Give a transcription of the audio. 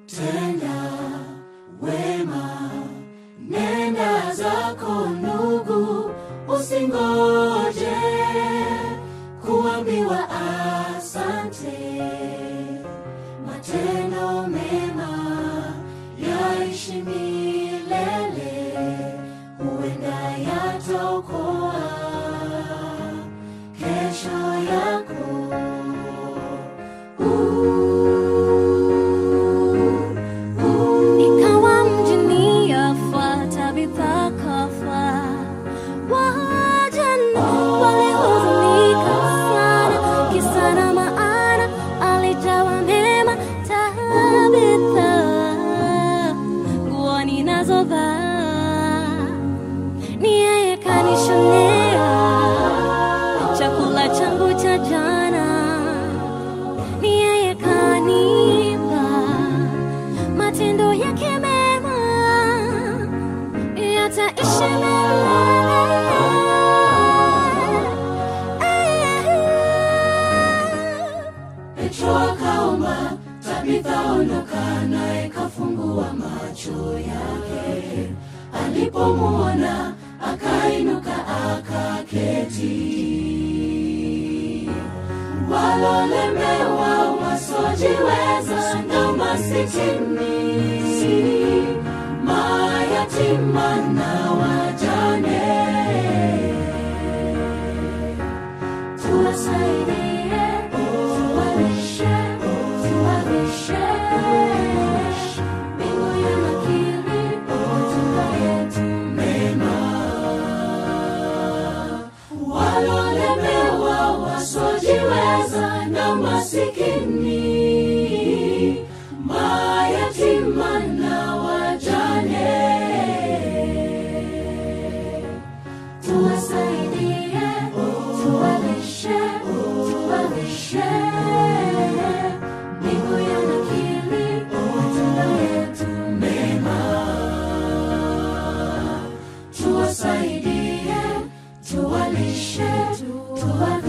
tenda wema, nenda zako ndugu, usingoje kuambiwa asante. Matendo mema yaishi milele, huenda yataokoa kesho yako. Ikawa mjini yafuata vipakafa, wajane walihuzunika sana, kisa na maana alijawa mema. Tabitha, nguo ninazovaa ni yeye kanishonea, chakula changu cha jana ni yeye kanipa matendo yake mema yataishi milele. Petro akaomba, Tabitha ondoka, naye kafungua macho yake. Alipomuona akainuka akaketi. Walolemewa wasiojiweza na masikini, mayatima na wajane tuwasaidie, tuwalishe, tuwavishe mbingu ya nakili, matunda yetu mema. Walolemewa, wasiojiweza na masikini, mayatima na wajane tuwasaidie, tuwalishe, tuwalishe mbingu ya nakili, matunda yetu mema. Tuwasaidie, tuwalishe, tuwalishe